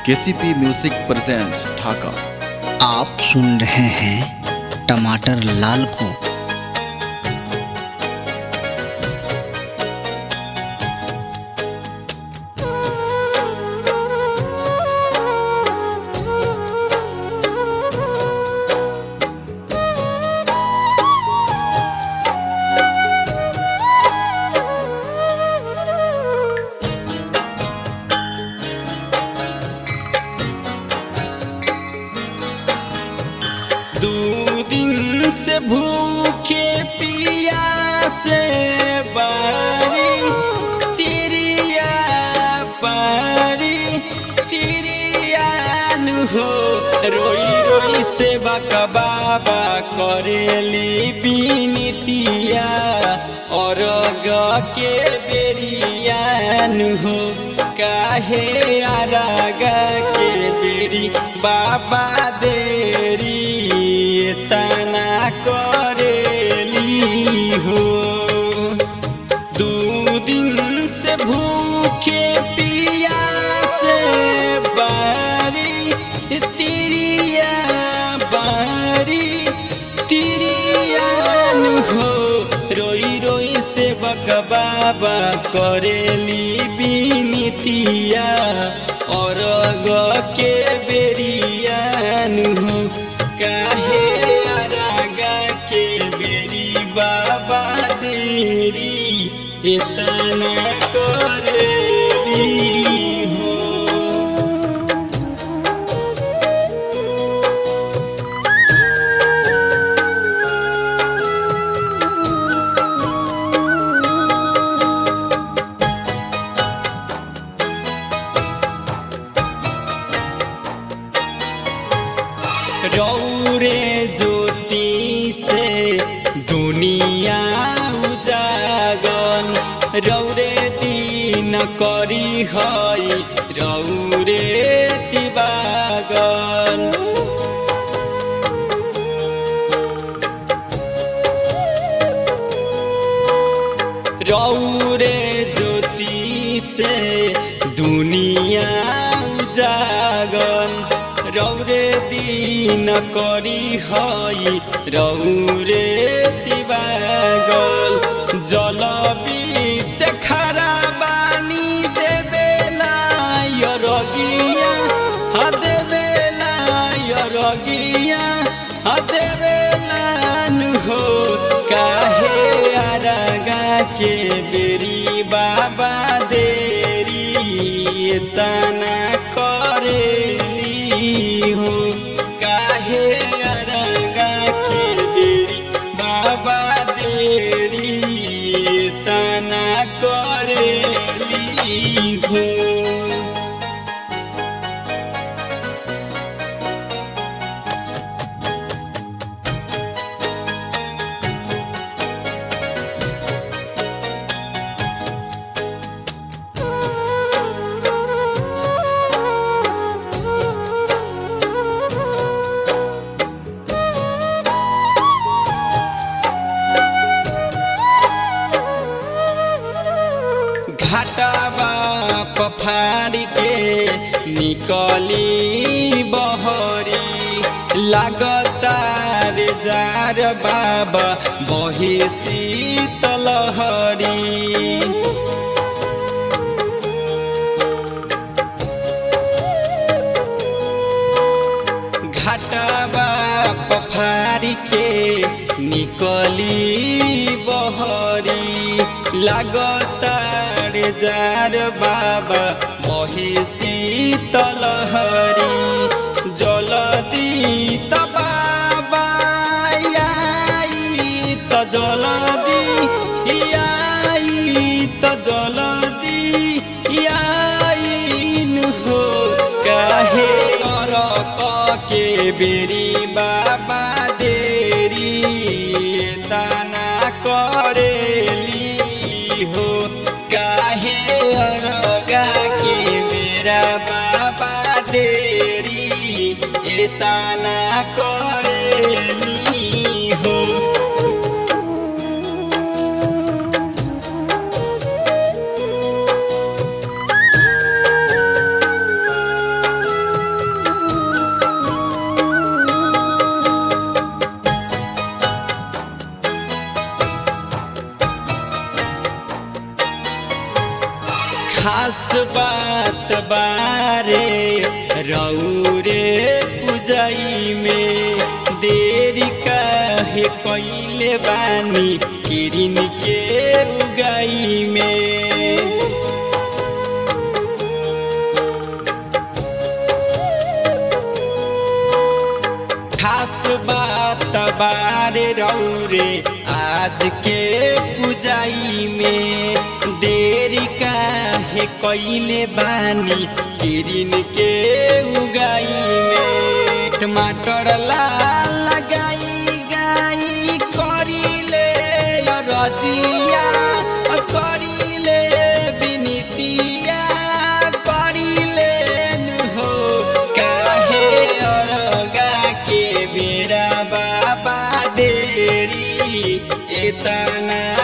KCP music presents ढाका आप सुन रहे हैं टमाटर लाल को दू दिन से भूखे पिया से बारी तिरिया पारी तिरियान हो रोई रोई से बका बाबा करेली बीनितिया और के बेरियान हो काहे आरागा के बेरी बाबा देरी तना करेली हो दू दिन से भूखे पिया से बारी तिरिया बारी तिरियान हो रोई रोई से बक बाबा करेली बीनितिया और के बेरियान हो काहे अरागा के बेरी बाबा देरी इतना करेली हो रौरे ज्योति से दुनिया उजागन रौरे दिन करी हई रौरे दिवागन रौरे ज्योति से दुनिया उजागन रौरे दिन करी हई रौरे दिवागल जल बीच खरा बानी देवेला यरगिया हा देवेला यरगिया हा देवेला हो काहे आरगा के बेरी बाबा देरी तना करेली हो काहे अरगा के देरी बाबा देरी तना करेली हो घाटाबा पफाड़ी के निकली बहरी लागतार जार बाबा बही शीतलहरी घाटाबा पफारी के निकली बहरी लागतार जार बाबा बही शीतलहरी जलदी त बाबा आई त जलदी आई त जलदी आइन हो काहे अरक के बेरी बाबा देरी तना करेली हो काहे अरगा के मेरा बाबा देरी तना करेली हो बात बारे रौरे पुजाई में देरी काहे कैले बानी किरिन के उगाई में खास बात बारे रौरे आज के पुजाई में देरी काहे कैले बानी किरिन के उगाई में टमाटर लाल लगाई गाई करिले रजिया करिले बिनितिया करिले हो काहे अरगा के बेरा बाबा देरी एतना